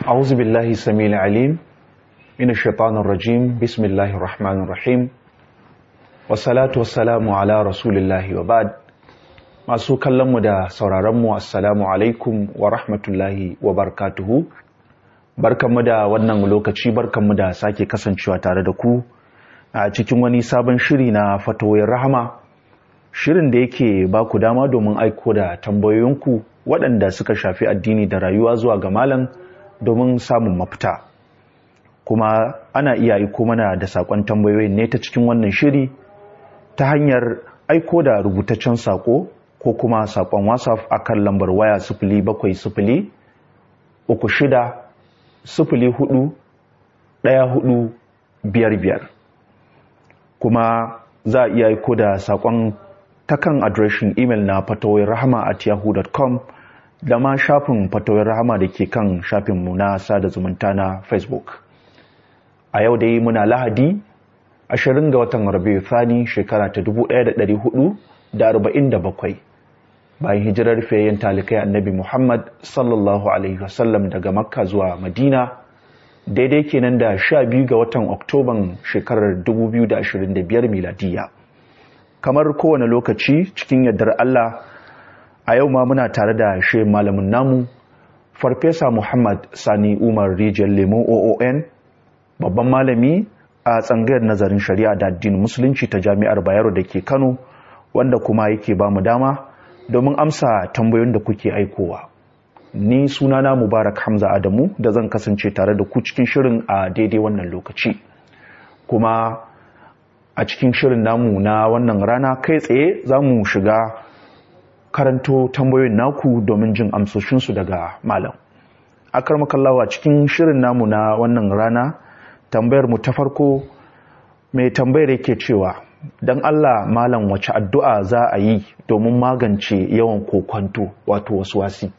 أعوذ بالله السميع العليم من الشيطان الرجيم بسم الله الرحمن الرحيم والصلاة والسلام على رسول الله وبعد masu kallonmu da sauraronmu assalamu alaikum wa rahmatullahi wa barakatuhu barkanmu da wannan lokaci barkanmu da sake kasancewa tare da ku a cikin wani sabon shiri na fatoyin rahama shirin da yake ba ku dama domin aiko da tambayoyinku waɗanda suka shafi addini da rayuwa zuwa ga malam domin samun mafita kuma ana iya aiko mana da saƙon tambayoyin ne ta cikin wannan shiri ta hanyar aiko da rubutaccen saƙo ko kuma saƙon whatsapp a kan lambar waya sifili bakwai sifili uku shida sifili hudu ɗaya hudu biyar biyar kuma za a iya aiko da saƙon ta kan adireshin imel na fatawai rahama at yahoo.com da ma shafin fatawai rahama da ke kan shafinmu na sada zumunta na facebook a yau dai muna lahadi 20 ga watan rabiu thani shekara ta 1447 bayan hijirar fiyayyen talikai annabi muhammad sallallahu alaihi wasallam daga makka zuwa madina daidai kenan da 12 ga watan oktoban shekarar 2025 miladiya kamar kowane lokaci cikin yardar allah a yau ma muna tare da shi malamin namu farfesa muhammad sani umar rijiyar lemo oon babban malami a tsangayar nazarin shari'a da addinin musulunci ta jami'ar bayero da ke kano wanda kuma yake ba mu dama domin amsa tambayoyin da kuke aikowa ni sunana mubarak hamza adamu da zan kasance tare da ku cikin shirin a daidai wannan lokaci kuma a cikin shirin namu na wannan rana kai tsaye za mu shiga karanto tambayoyin naku domin jin amsoshinsu daga malam akar makallawa cikin shirin namu na wannan rana tambayar mu ta farko mai tambayar yake cewa don Allah malam wace addu'a za a yi domin magance yawan kokonto wato wasu wasi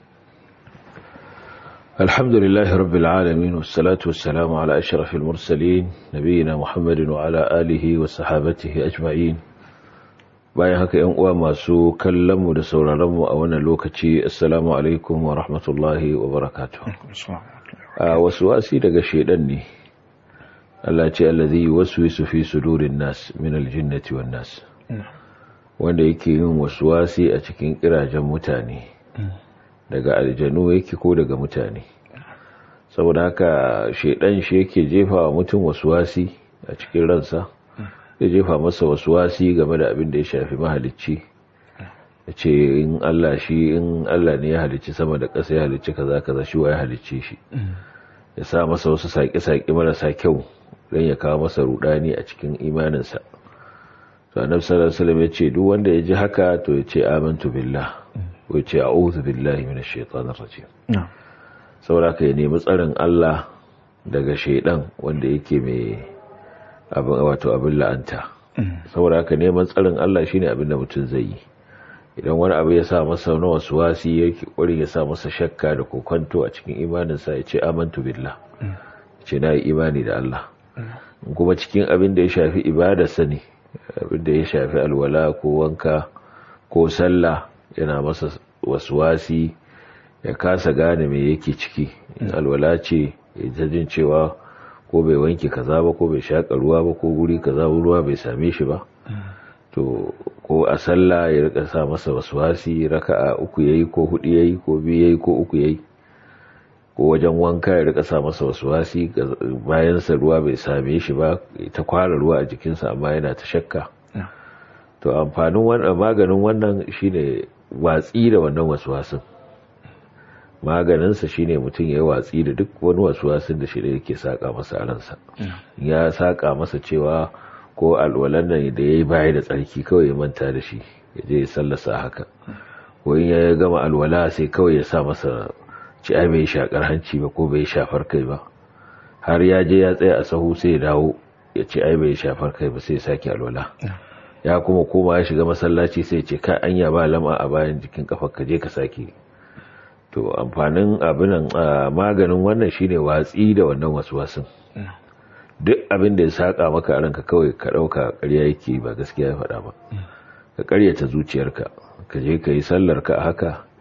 alhamdulillah rabbil alamin wassalatu wassalamu ala ashrafil mursalin nabiyina muhammadin wa ala alihi wa sahabatihi ajma'in bayan haka yan uwa masu kallon mu da sauraron mu a wannan lokaci assalamu alaikum wa rahmatullahi wa barakatuh a wasu wasi daga shedan ne Allah ce allazi yuwaswisu fi sudurin nas min aljinnati wan nas wanda yake yin waswasi a cikin kirajen mutane daga aljanu yake ko daga mutane saboda haka shedan shi yake jefa wa mutum waswasi a cikin ransa ya jefa masa waswasi game da abin da ya shafi mahalicci ya ce in Allah shi in Allah ne ya halicci sama da ƙasa ya halicci kaza kaza shi wa ya halicce shi ya sa masa wasu saƙe-saƙe marasa kyau don ya kawo masa rudani a cikin imaninsa to annabi sallallahu alaihi wasallam ya ce duk wanda ya ji haka to ya ce amantu billah ko ya ce a'udhu billahi minash shaitanir rajim saboda ka ya nemi tsarin Allah daga shaidan wanda yake mai abin wato abin la'anta saboda haka neman tsarin Allah shine abin da mutum zai yi idan wani abu ya sa masa na wasu wasi yake kwarin ya sa masa shakka da kokonto a cikin imaninsa ya ce amantu billah ce na yi imani da Allah kuma cikin abin da ya shafi ibadarsa ne abin da ya shafi alwala ko wanka ko sallah yana masa wasi ya kasa gane me yake ciki alwala ce ya jin cewa ko bai wanke kaza ba ko bai shaƙa ruwa ba ko guri kaza ruwa bai same shi ba to ko a sallah ya rika sa masa waswasi raka'a uku yayi ko hudu yayi ko biyu yayi ko uku yayi ko wajen wanka ya rika sa masa waswasi bayan sa ruwa bai same shi ba ta kwara ruwa a jikinsa amma yana ta shakka to amfanin wannan maganin wannan shine watsi da wannan waswasin maganinsa shine mutum ya yi watsi da duk wani waswasin da shi da yake saka masa a ransa ya saka masa cewa ko alwalan nan da ya yi baya da tsarki kawai ya manta da shi ya je ya sallasa haka ko in ya gama alwala sai kawai ya sa masa ci ai bai shakar hanci ba ko bai shafar kai ba har ya je ya tsaya a sahu sai ya dawo ya ce ai bai shafar kai ba sai ya sake alwala ya kuma koma ya shiga masallaci sai ce ka anya ba lama a bayan jikin kafar ka je ka sake to amfanin abinan maganin wannan shine watsi da wannan waswasin duk abin da ya saka maka a ranka kawai ka dauka ƙarya yake ba gaskiya ya faɗa ba ka ƙaryata zuciyarka ka je ka yi sallar ka haka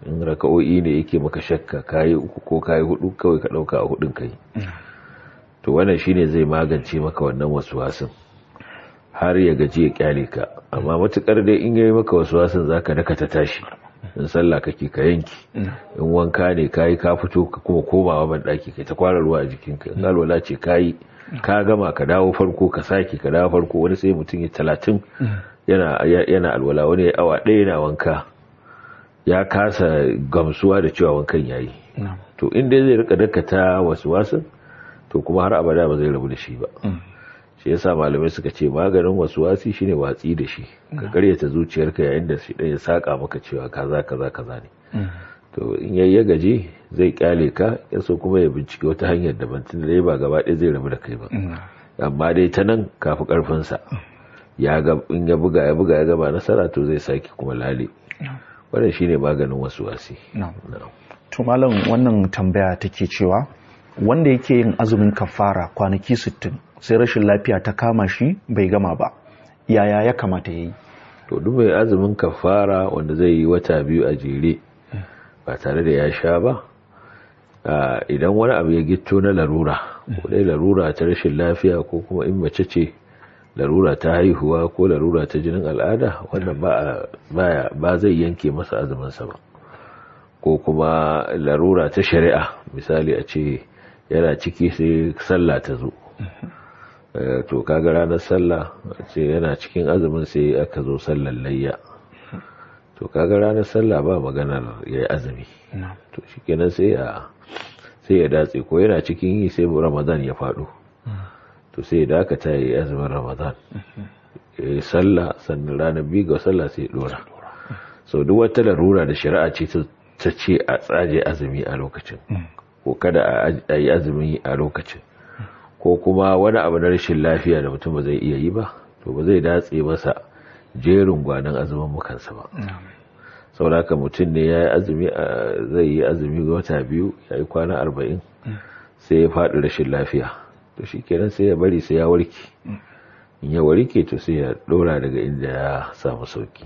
in raka'o'i ne yake maka shakka kayi uku ko kayi hudu kawai ka dauka a hudun kai to wannan shine zai magance maka wannan waswasin har ya gaji ya kyale ka amma matukar dai in yayi maka waswasin zaka daka ta tashi in sallah kake ka yanki in wanka ne kayi ka fito ka kuma komawa ban daki kai ta kwara ruwa a jikinka in alwala ce kayi ka gama ka dawo farko ka sake ka dawo farko wani sai mutum ya talatin yana yana alwala wani ya awa ɗaya yana wanka ya kasa gamsuwa da cewa wankan yayi to in dai zai rika dakata wasu wasu to kuma har abada ba zai rabu da shi ba shi yasa malamai suka ce maganin wasu wasi shine watsi da shi ka karyata zuciyarka yayin da shi ya saka maka cewa kaza kaza kaza ne to in yayi gaji zai kyale ka yaso kuma ya bincike wata hanyar daban tun da ba gaba ɗaya zai rabu da kai ba amma dai ta nan kafi karfin sa ya ga in ya buga ya buga ya gaba nasara to zai saki kuma lale wannan shine maganin wasu wasi to malam wannan tambaya take cewa wanda yake yin azumin kafara kwanaki 60 sai rashin lafiya ta kama shi bai gama ba yaya ya kamata yayi to duk mai azumin kafara wanda zai yi wata biyu a jere ba tare da ya sha ba idan wani abu ya gitto na larura ko dai larura ta rashin lafiya ko kuma in mace ce larura ta haihuwa ko larura ta jinin al'ada wannan ba ba zai yanke masa azuminsa ba ko kuma larura ta shari'a misali a ce yana ciki sai sallah ta zo to kaga ranar sallah ce yana cikin azumin sai aka zo sallar layya to kaga ranar sallah ba maganar ya yi azumi to shikenan sai ya sai ya datse ko yana cikin yi sai ramadan ya faɗo to sai ya dakata ya yi azumin ramadan ya yi sallah sannan ranar biyu ga sallah sai ya dora sau duk wata larura da shari'a ce ta ce a tsaje azumi a lokacin ko kada a yi azumi a lokacin ko kuma wani abu na rashin lafiya da mutum ba zai iya yi ba to ba zai datse masa jerin gwanon azumin mukansa ba sauraka mutum ne ya yi azumi zai yi azumi wata biyu ya yi kwana arba'in sai ya faɗi rashin lafiya to shi kenan sai ya bari sai ya warke in ya warke to sai ya ɗora daga inda ya samu sauki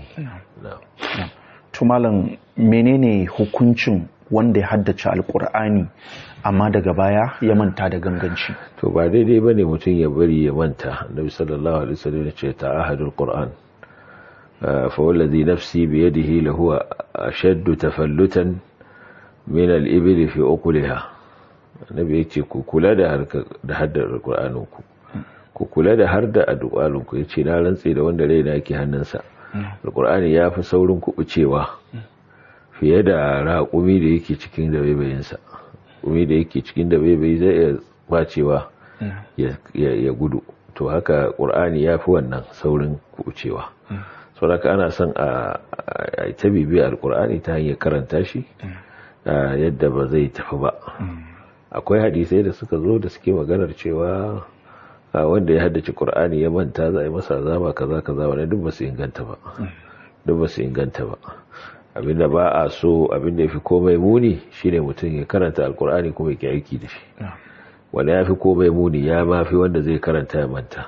tumalan menene hukuncin wanda ya haddace alkur'ani amma daga baya ya manta da ganganci to ba daidai bane mutum ya bari ya manta annabi sallallahu alaihi wasallam ya ce ta'ahadul qur'an fa wallazi nafsi bi yadihi lahu ashaddu tafallutan min al-ibli fi uqliha annabi ya ce ku kula da harka da haddar qur'anin ku ku kula da har da addu'alin ku yace na rantse da wanda raina yake hannunsa alqur'ani yafi saurin kubucewa fiye da raƙumi da yake cikin da baibayinsa ƙumi da yake cikin da baibayi zai iya bacewa ya gudu to haka ƙur'ani ya fi wannan saurin kucewa sauraka ana son a ta bibiyar ƙur'ani ta hanyar karanta shi yadda ba zai tafi ba akwai hadisai da suka zo da suke maganar cewa wanda ya haddace ƙur'ani ya manta za a yi masa azaba kaza kaza wani duk ba su inganta ba duk ba su inganta ba abinda ba a so abinda ya fi komai muni shine mutum ya karanta alkur'ani kuma ya aiki da shi wanda ya fi komai muni ya mafi wanda zai karanta ya manta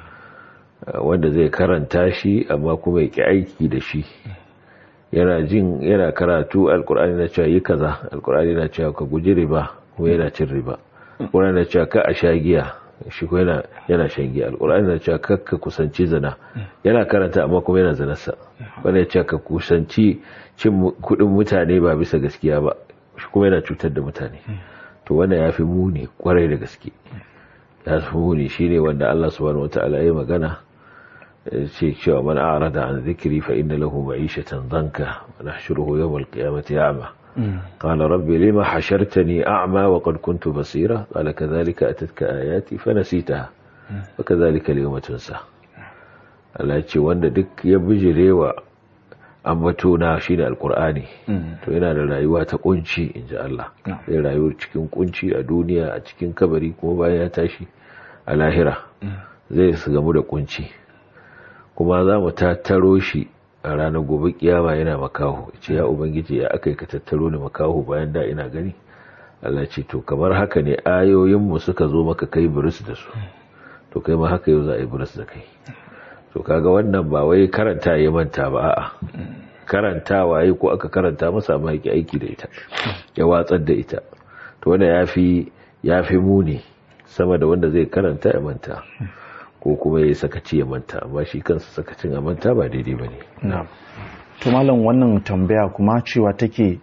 wanda zai karanta shi amma kuma ya aiki da shi yana jin yana karatu alkur'ani na cewa yi kaza alkur'ani na cewa ka guji riba kuma yana cin riba alkur'ani na cewa ka a sha giya shi ko yana yana shan giya alkur'ani na cewa ka ka kusanci zina yana karanta amma kuma yana zinarsa wanda ya cewa ka kusanci cin kudin mutane ba bisa gaskiya ba shi kuma yana cutar da mutane to wannan ya fi muni kwarai da gaske ya fi muni shine wanda Allah subhanahu wataala ya magana ce cewa man a'rada an zikri fa inna lahu ma'ishatan danka wa nahshuruhu yawm al-qiyamati a'ma qala rabbi lima hashartani a'ma wa qad kuntu basira qala kadhalika atatka ayati fa nasitaha wa kadhalika al-yawma tunsa Allah ya ce wanda duk ya bijirewa ambatona shine alqur'ani to yana da rayuwa ta kunci inji Allah zai rayu cikin kunci a duniya a cikin kabari kuma bayan ya tashi a lahira zai su gamu da kunci kuma za mu tattaro shi a ranar gobe kiyama yana makaho ce ya ubangiji ya aka yi ka tattaro ni makaho bayan da ina gani Allah ce to kamar haka ne ayoyinmu suka zo maka kai buris da su to kai ma haka yau za a yi buris da kai to kaga wannan ba wai karanta ya manta ba a'a karantawa yayi ko aka karanta masa amma yake aiki da ita ya watsar da ita to wanda yafi yafi muni sama da wanda zai karanta ya manta ko kuma ya sakaci ya manta amma shi kansa sakacin a manta ba daidai bane na'am to malam wannan tambaya kuma cewa take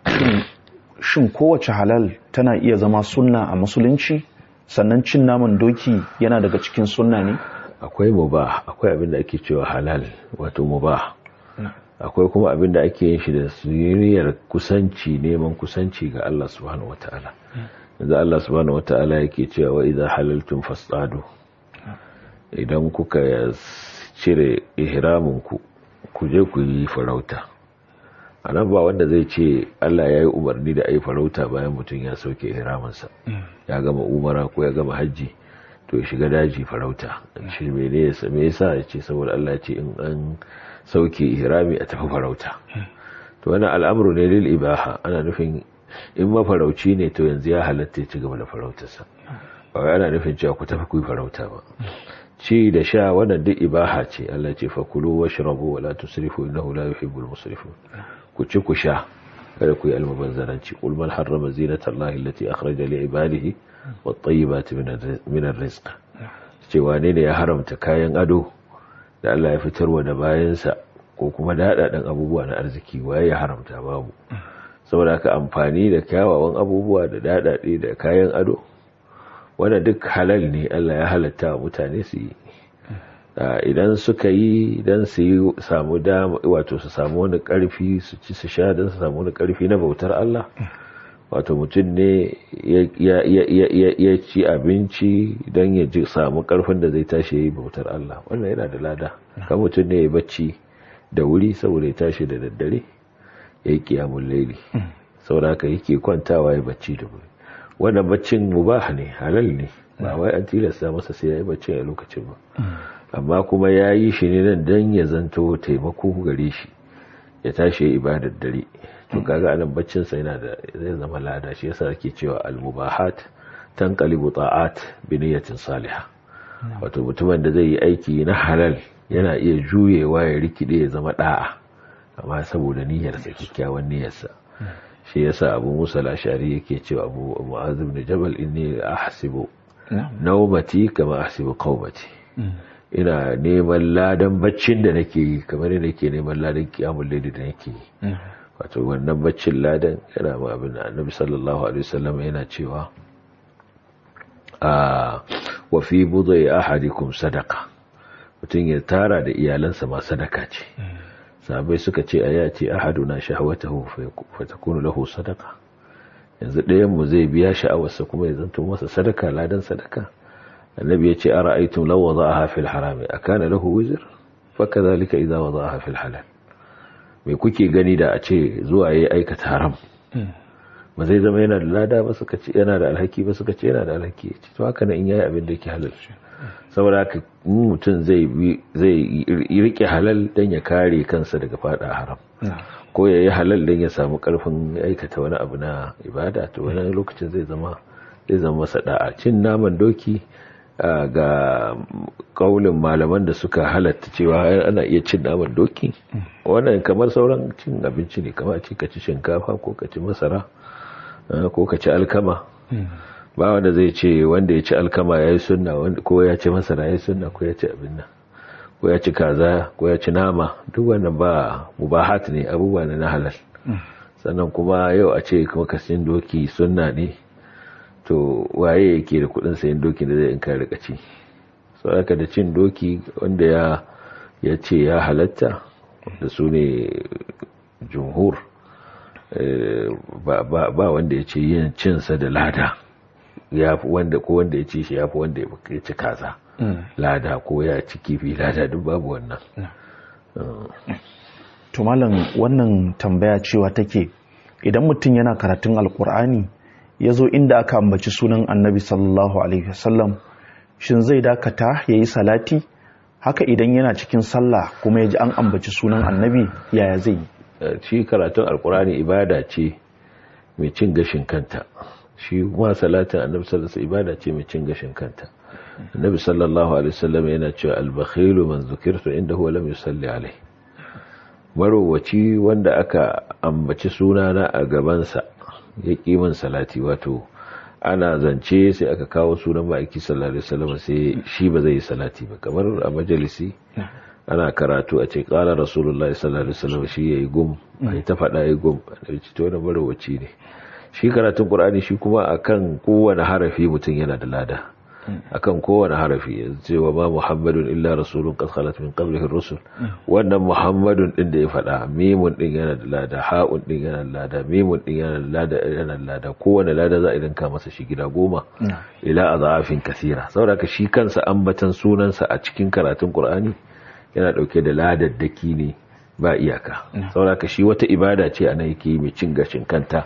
shin kowace halal tana iya zama sunna a musulunci sannan cin naman doki yana daga cikin sunna ne akwai mubah akwai abin da ake cewa halal wato mubah akwai kuma abin da ake yin shi da siriyar kusanci neman kusanci ga Allah subhanahu wataala yanzu Allah subhanahu wataala yake cewa wa idza halaltum fasadu idan kuka cire ihramin ku ku je ku yi farauta a nan ba wanda zai ce Allah ya yi umarni da a yi farauta bayan mutum ya sauke ihraminsa ya gama umara ko ya gama hajji to ya shiga daji farauta shi me yasa ya ce saboda Allah ce in an sauke ihrami a tafi farauta to wani al'amuru ne lil ibaha ana nufin in mafarauci ne to yanzu ya halatta ya ci gaba da farautarsa ba wai ana nufin cewa ku tafi ku yi farauta ba ci da sha wannan duk ibaha ce Allah ce fakulu washrabu wala tusrifu innahu la yuhibbul musrifin ku ci ku sha kada ku yi almubazzaranci qul man harrama zinata allahi allati akhraja li ibadihi wat tayyibati min ar-rizq ce wane ne ya haramta kayan ado da Allah ya fitarwa da bayansa ko kuma daɗaɗɗen abubuwa na arziki waye ya haramta babu saboda ka amfani da kyawawan abubuwa da daɗaɗe da kayan ado wanda duk halal ne Allah ya halatta wa mutane su yi idan suka yi idan su yi samu dama wato su samu wani karfi su ci su sha don su samu wani karfi na bautar Allah wato mutum ne ya ci abinci don ya ji samu karfin da zai tashi ya yi bautar Allah wannan yana da lada kan mutum ne ya bacci da wuri saboda ya tashi da daddare ya yi kiyamun laili saboda haka yake kwantawa ya bacci da wuri wannan baccin mubah ne halal ne ba wai an tilasta masa sai ya yi bacci a lokacin ba amma kuma ya yi shi ne nan don ya zanto taimako gare shi ya tashi ya ibadar dare to kaga anan baccin sa yana da zai zama lada shi yasa ake cewa al-mubahat tanqalibu ta'at bi niyyatin salihah wato mutumin da zai yi aiki na halal yana iya juyewa ya rikide ya zama da'a amma saboda niyyar sa kikkiawan niyyar sa shi yasa Abu Musa al-Ash'ari yake cewa Abu Mu'adh ibn Jabal inni ahsibu nawmati kama ahsibu qawmati ina neman ladan baccin da nake yi kamar yadda nake neman ladan kiyamun laili da nake yi wato wannan baccin ladan yana ma abin da annabi sallallahu alaihi wasallam yana cewa a wa fi budai ahadikum sadaqa mutum ya tara da iyalansa ma sadaka ce sabai suka ce a yace ahaduna shahwatahu fa takunu lahu sadaqa yanzu ɗayan mu zai biya sha'awarsa kuma ya zanto masa sadaka ladan sadaka النبي يتي أرأيتم لو وضعها في الحرام أكان له وزر فكذلك إذا وضعها في الحلال mai kuke gani da a ce zuwa ya aikata haram ba zai zama yana da lada ba suka ce yana da alhaki ba suka ce yana da alhaki ce to haka na in yayi abin da yake halal saboda haka mutum zai zai rike halal dan ya kare kansa daga fada haram ko ya yi halal dan ya samu karfin aikata wani abu na ibada to wani lokacin zai zama zai zama masa da'a cin naman doki ga kaulin malaman da suka halatta cewa ana iya cin naman doki wannan kamar sauran cin abinci ne kamar ci kaci shinkafa ko kaci masara ko kaci alkama ba wanda zai ce wanda ya ci alkama ya yi sunna ko ya ci masara ya yi sunna ko ya ci abin nan ko ya ci kaza ko ya ci nama duk wannan ba mubahat ne abubuwa na halal sannan kuma yau a ce kuma kasin doki sunna ne to waye yake da kudin sayan doki da zai in ka rika ci saboda da cin doki wanda ya ya ce ya halatta da su ne jumhur ba wanda ya ce yin cinsa da lada ya fi wanda ko wanda ya ci shi ya fi wanda ya ci kaza lada ko ya ci kifi lada duk babu wannan to malam wannan tambaya cewa take idan mutum yana karatun alkur'ani ya zo inda aka ambaci sunan annabi sallallahu alaihi wasallam shin zai dakata ya yi salati haka idan yana cikin sallah kuma ya ji an ambaci sunan annabi yaya zai yi shi karatun alkurani ibada ce mai cin gashin kanta shi kuma salatin annabi sallallahu alaihi ibada ce mai cin gashin kanta annabi sallallahu alaihi wasallam yana cewa al-bakhilu man zukirtu indahu wa lam yusalli alaihi marowaci wanda aka ambaci sunana a gabansa ya min salati wato ana zance sai aka kawo sunan ma'aiki sallallahu alaihi wasallam sai shi ba zai yi salati ba kamar a majalisi ana karatu a ce kala rasulullahi sallallahu alaihi wasallam shi yayi gum ai ta faɗa yayi gum da to wannan marowaci ne shi karatun qur'ani shi kuma akan kowane harafi mutum yana da lada akan kowane harafi cewa ma muhammadun illa rasulun qad khalat min qablihi ar-rusul wannan muhammadun din da ya faɗa mimun din yana da lada ha'un din yana da lada mimun din yana da lada yana da lada kowane lada za a dinka masa shi gida goma ila azafin kasira saboda ka shi kansa ambatan sunansa a cikin karatun qur'ani yana dauke da ladaddaki ne ba iyaka saboda ka shi wata ibada ce ana yake mai cin gashin kanta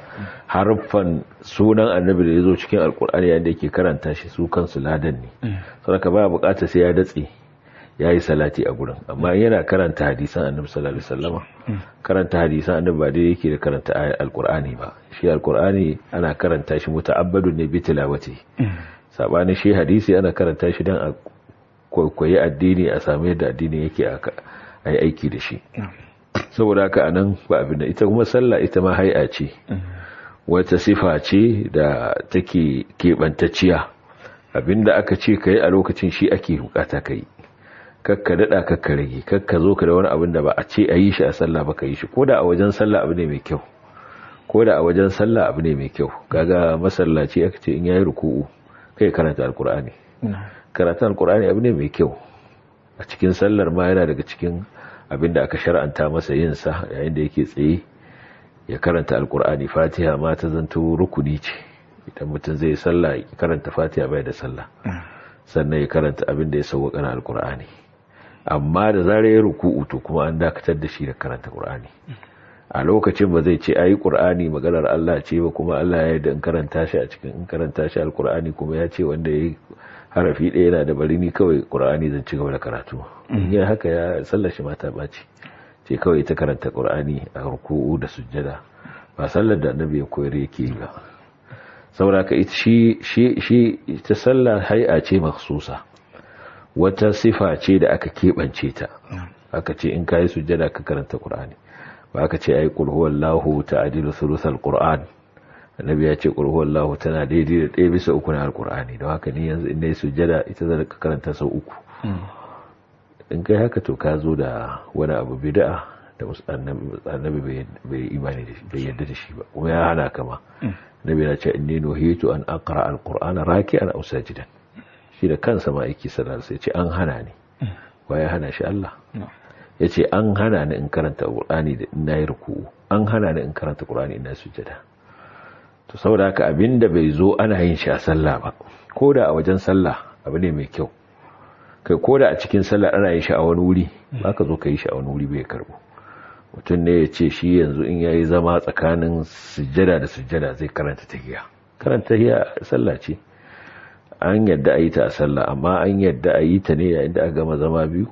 harfan sunan annabi da ya zo cikin alkur'ani yadda yake karanta shi su kansu ladan ne saboda ka ba bukatar sai ya datse ya yi salati a gurin amma yana karanta hadisan annabi sallallahu alaihi wasallama karanta hadisan annabi ba dai yake da karanta ayar alkur'ani ba shi alkur'ani ana karanta shi muta'abbadun ne bi tilawati sabanin shi hadisi ana karanta shi dan a kwaikwayi addini a samu yadda addini yake a yi aiki da shi saboda haka anan ba abin da ita kuma sallah ita ma hai'a ce wata sifa ce da take keɓantacciya abinda aka ce ka yi a lokacin shi ake bukata ka yi kakka daɗa kakka rage kakka zo ka da wani abin da ba a ce a yi shi a sallah ba ka yi shi ko da a wajen sallah abu ne mai kyau ko da a wajen sallah abu ne mai kyau kaga masallaci aka ce in yayi ruku'u kai karanta alkur'ani karanta alkur'ani abu ne mai kyau a cikin sallar ma yana daga cikin abinda aka shar'anta masa yin sa yayin da yake tsaye ya karanta alkur'ani fatiha ma ta zanto rukuni ce idan mutum zai sallah ya karanta fatiha bai da sallah sannan ya karanta abin da ya sauwaka na alkur'ani amma da zarar ya ruku'u to kuma an dakatar da shi da karanta qur'ani a lokacin ba zai ce ayi qur'ani maganar Allah ce ba kuma Allah ya yarda in karanta shi a cikin in karanta shi alkur'ani kuma ya ce wanda yayi harafi ɗaya yana da bari ni kawai qur'ani zan ci gaba da karatu in haka ya sallar shi mata baci ce kawai ta karanta qur'ani a ruku'u da sujjada ba sallar da annabi ya koyar yake ba saboda ka shi shi shi ta sallar hay'a ce makhsusa wata sifa ce da aka keɓance ta aka ce in kayi sujjada ka karanta qur'ani ba aka ce ai qul huwallahu ta'dilu thuluthal qur'an annabi ya ce qul huwallahu tana daidai da ɗaya bisa uku na alqur'ani don haka ni yanzu in nayi sujjada ita zan ka karanta sau uku in kai haka to ka zo da wani abu bid'a da annabi bai imani da shi bai yadda da shi ba kuma ya hana kama nabi na ce inni nuhitu an aqra alqur'ana raki'an aw sajidan shi da kansa ma yake sanar sai ce an hana ni wa ya hana shi Allah yace an hana ni in karanta qur'ani da ina yi ruku'u an hana ni in karanta qur'ani ina sujjada to saboda haka abinda bai zo ana yin shi a sallah ba ko da a wajen sallah abu ne mai kyau kai ko da a cikin sallah ana yin shi a wani wuri ba ka zo ka yi shi a wani wuri bai karbo mutum ne ya ce shi yanzu in ya yi zama tsakanin sujjada da sujjada zai karanta tahiya karanta tahiya sallah ce an yadda a yi ta a sallah amma an yadda a yi ta ne yayin da aka gama zama biyu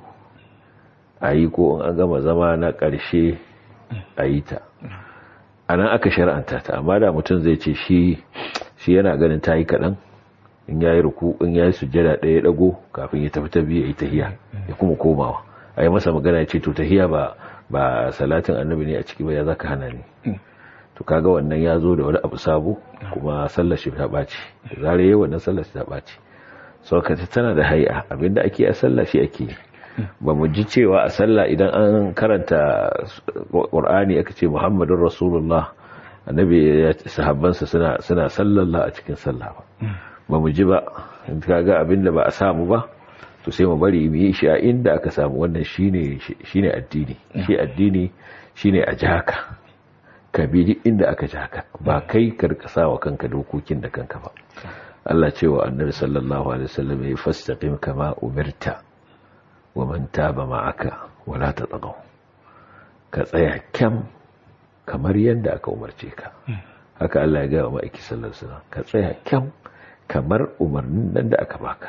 a yi ko in an gama zama na ƙarshe a yi ta a nan aka shar'anta ta amma da mutum zai ce shi shi yana ganin ta yi kaɗan in ya yi ruku in ya yi sujjada ɗaya ɗago kafin ya tafi ta biyu ya yi tahiya ya kuma komawa a yi masa magana ya ce to tahiya ba ba salatin annabi ne a ciki ba ya zaka hana ni to kaga wannan ya zo da wani abu sabo kuma sallar shi ta ɓaci da zarar yi wannan sallar shi ta ɓaci saukata tana da hai'a abinda ake a sallah shi ake ba mu ji cewa a sallah idan an karanta qur'ani aka ce muhammadun rasulullah annabi ya sahabbansa suna suna sallallah a cikin sallah ba ba mu ji ba kaga abinda ba a samu ba to sai mu bari mu yi shi a inda aka samu wannan shine shine addini shi addini shine a jaka ka bi duk inda aka jaka ba kai karkasa wa kanka dokokin da kanka ba Allah ce wa annabi sallallahu alaihi wasallam ya fastaqim kama umirta wa man taba ma'aka wala tatagaw ka tsaya kyam kamar yadda aka umarce ka haka Allah ya ga wa ma'aiki sallallahu alaihi wasallam ka tsaya kyam kamar umarnin nan da aka baka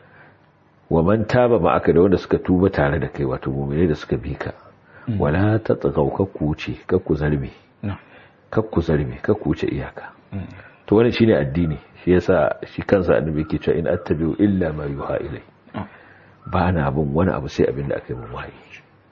wa man taba ma aka da wanda suka tuba tare da kai wato mu'mini da suka bi ka wala ta tsagau ka kuce ka ku zarme ka ku zarme ka kuce iyaka to wannan shine addini shi yasa shi kansa annabi ke cewa in attabi'u illa ma yuha ilai ba na bin wani abu sai abin da aka yi min wahayi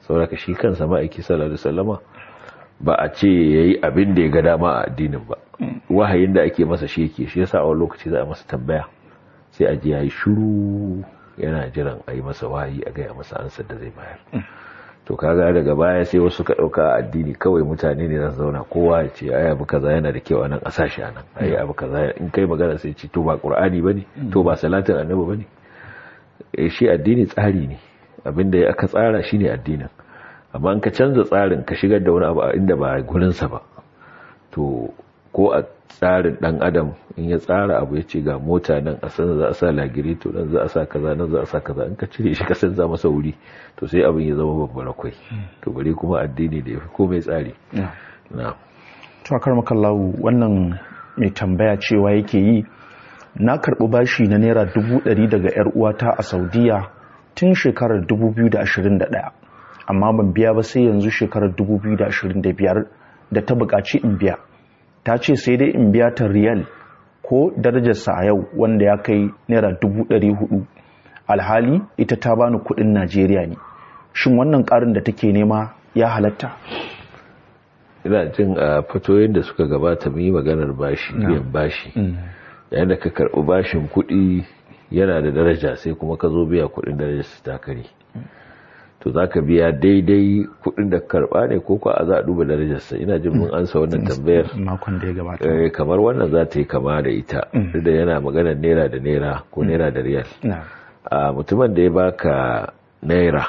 saboda shi kansa ma'aiki sallallahu alaihi wasallama ba a ce yayi abin da ya ga dama a addinin ba wahayin da ake masa shi yake shi yasa a wani lokaci za a masa tambaya sai a ji yayi shiru yana jiran a yi masa wahayi a gaya masa ansar da zai bayar to kaga daga baya sai wasu ka dauka addini kawai mutane ne za su zauna kowa ya ce ai abu kaza yana da kyau anan a sashi anan ai abu kaza in kai magana sai ce to ba qur'ani bane to ba salatin annabi bane eh shi addini tsari ne abinda ya aka tsara shine addinin amma in ka canza tsarin ka shigar da wani abu inda ba gurin sa ba to ko a tsarin dan adam in ya tsara abu ya ce ga mota nan a san za a sa lagiri to nan za a sa kaza nan za a sa kaza in ka cire shi ka san za masa wuri to sai abin ya zama babbar akwai to bare kuma addini da yafi komai tsari na to akar makallahu wannan mai tambaya cewa yake yi na karɓi bashi na naira dubu ɗari daga yar uwata a saudiya tun shekarar 2021 amma ban biya ba sai yanzu shekarar 2025 da ta buƙaci in biya ta ce sai dai in biya ta riyal ko darajarsa a yau wanda ya kai naira dubu ɗari hudu alhali ita ta bani kuɗin najeriya ne shin wannan ƙarin da take nema ya halatta ina jin a fatoyin da suka gabata mu yi maganar bashi biyan bashi yayin da ka karɓi bashin kuɗi yana da daraja sai kuma ka zo biya kuɗin darajarsa ta kare to za ka biya daidai kudin da karba ne ko kwa a za a duba darajarsa ina jin mun ansa wannan tambayar makon da ya gabata kamar wannan za ta yi kama da ita duk da yana maganar naira da naira ko naira da riyal a mutumin da ya baka naira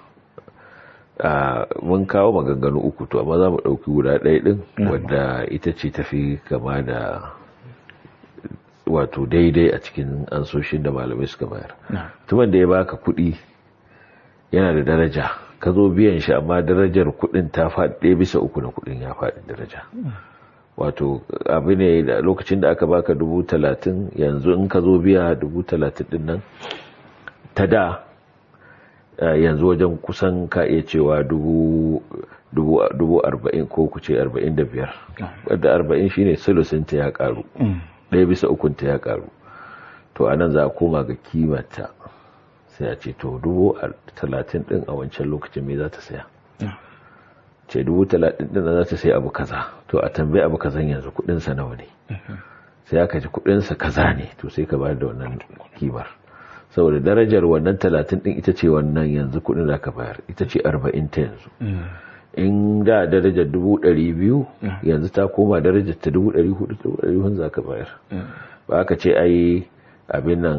mun kawo maganganu uku to amma za mu ɗauki guda ɗaya ɗin wadda ita ce tafi kama da wato daidai a cikin ansoshin da malamai suka bayar mutumin da ya baka kuɗi yana da daraja ka zo biyan shi amma darajar kudin ta faɗi ɗaya bisa uku na kudin ya faɗi daraja wato abu ne da lokacin da aka baka dubu talatin yanzu in ka zo biya dubu talatin din nan ta da yanzu wajen kusan ka iya cewa dubu arba'in ko ku ce arba'in da biyar wadda arba'in shine sulusinta ya karu ɗaya bisa ukunta ya karu to anan za a koma ga kimata sai a ce to dubu talatin din a wancan lokacin me za ta saya ce dubu talatin din za ta saya abu kaza to a tambayi abu kazan yanzu kudinsa nawa ne sai aka ji kudinsa kaza ne to sai ka bayar da wannan kimar saboda darajar wannan talatin din ita ce wannan yanzu kudin da ka bayar ita ce arba'in ta yanzu in da darajar dubu ɗari biyu yanzu ta koma darajar ta dubu ɗari hudu dubu ɗari hudu za ka bayar ba aka ce ai abin nan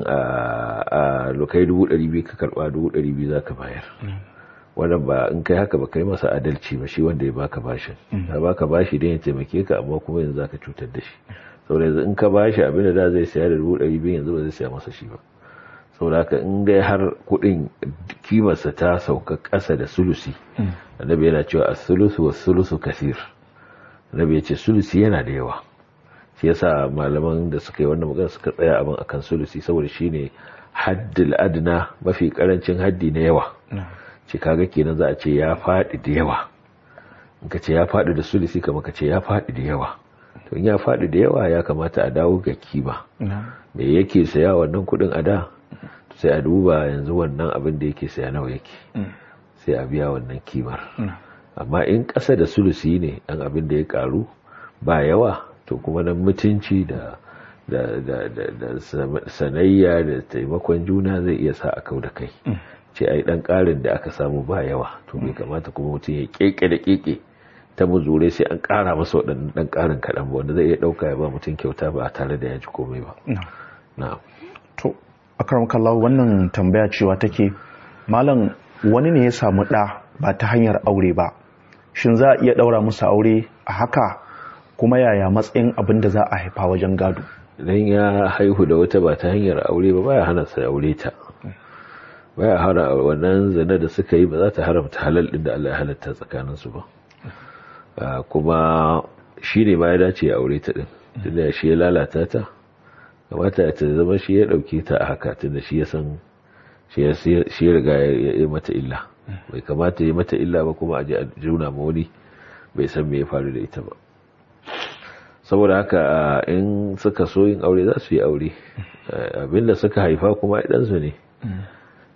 a lokai dubu ɗari biyu ka karɓa dubu ɗari biyu za ka bayar wannan ba in kai haka ba kai masa adalci ba shi wanda ya baka bashin ya baka bashi don ya taimake ka amma kuma yanzu za ka cutar da shi saboda yanzu in ka bashi abin da da zai saya da dubu ɗari biyu yanzu ba zai saya masa shi ba saboda haka in dai har kuɗin kimarsa ta sauka ƙasa da sulusi annabi yana cewa a sulusu wa sulusu kasir annabi ya ce sulusi yana da yawa shi yasa malaman da suka yi wannan magana suka tsaya abin akan sulusi saboda shine haddil adna mafi karancin haddi na yawa ce kaga kenan za a ce ya faɗi da yawa in ka ce ya faɗi da sulusi kama ka ce ya faɗi da yawa to in ya faɗi da yawa ya kamata a dawo ga kima me yake saya wannan kuɗin a da sai a duba yanzu wannan abin da yake saya nawa yake sai a biya wannan kimar amma in ƙasa da sulusi ne ɗan abin da ya ƙaru ba yawa to kuma nan mutunci da da da da da sanayya da taimakon juna zai iya sa a kau da kai ce ai dan karin da aka samu ba yawa to bai kamata kuma mutum ya keke da keke ta muzure sai an kara masa waɗannan dan karin kaɗan ba wanda zai iya ɗauka ya ba mutum kyauta ba tare da ya ji komai ba na to akaram kallahu wannan tambaya cewa take malam wani ne ya samu ɗa ba ta hanyar aure ba shin za a iya ɗaura musu aure a haka kuma yaya matsayin abin da za a haifa wajen gado idan ya haihu da wata ba ta hanyar aure ba baya hana sa aure ta baya hana wannan zina da suka yi ba za ta haramta halal din da Allah ya halatta tsakanin su ba kuma shi ne ma ya dace ya aure ta din tunda shi ya lalata ta kamata ta zama shi ya dauke ta a haka tunda shi ya san shi ya riga ya yi mata illa bai kamata ya yi mata illa ba kuma a ji a juna ma wani bai san me ya faru da ita ba saboda haka in suka so yin aure za su yi aure abinda suka haifa kuma ɗansu ne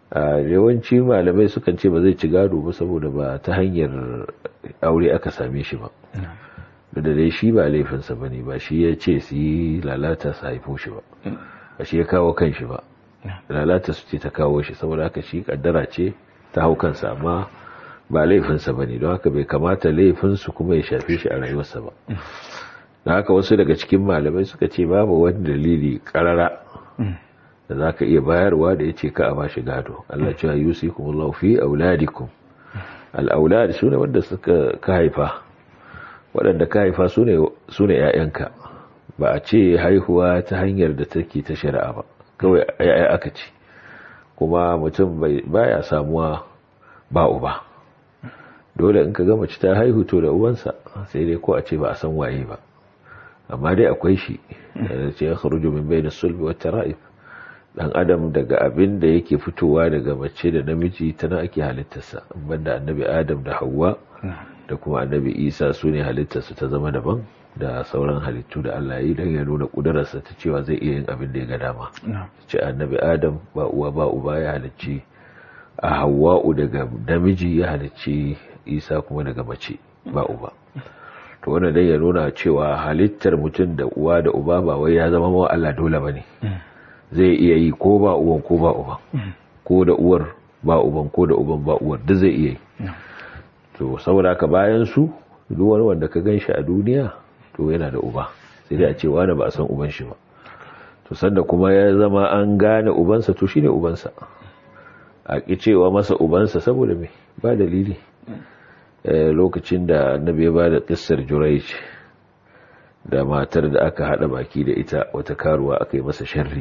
a yawanci malamai sukan ce ba zai ci gado ba saboda ba ta hanyar aure aka same shi ba da dai shi ba laifinsa ba ne ba shi ya ce su yi lalata su haifo shi ba ba shi ya kawo kan shi ba lalata su ce ta kawo shi saboda haka shi kaddara ce ta hau kansa amma ba laifinsa ba ne don haka bai kamata laifinsu kuma ya shafe shi a rayuwarsa ba da haka wasu daga cikin malamai suka ce babu wani dalili karara da za ka iya bayarwa da ya ce ka a ba shi gado Allah cewa yusikum Allah fi auladikum al'aulad su ne wanda suka ka haifa waɗanda ka haifa su ne ‘ya'yanka ba a ce haihuwa ta hanyar da take ta shari'a ba kawai ‘ya'ya aka ce kuma mutum baya samuwa ba uba dole in ka gama ci ta haihu to da uwansa sai dai ko a ce ba a san waye ba amma dai akwai shi da ce ya kharuju min bayna sulbi wa tara'ib dan adam daga abin da yake fitowa daga mace da namiji tana ake halittarsa banda annabi adam da Hauwa da kuma annabi isa su ne halittarsa ta zama daban da sauran halittu da Allah yi don ya nuna ƙudurarsa ta cewa zai iya yin abin da ya ga dama ce annabi adam ba uwa ba uba ya halicci a hawa'u daga namiji ya halicci isa kuma daga mace ba uba to wannan dai ya nuna cewa halittar mutum da uwa da uba ba wai ya zama mawa Allah dole ba ne zai iya yi ko ba uwan ko ba uban ko da uwar ba uban ko da uban ba uwar duk zai iya yi to saboda ka bayan su duk wani wanda ka ganshi a duniya to yana da uba sai dai a ce wani ba a san uban shi ba to sanda kuma ya zama an gane ubansa to shine ubansa a ki cewa masa ubansa saboda me ba dalili lokacin da annabi ya bada kissar Jurayj da matar da aka hada baki da ita wata karuwa aka yi masa sharri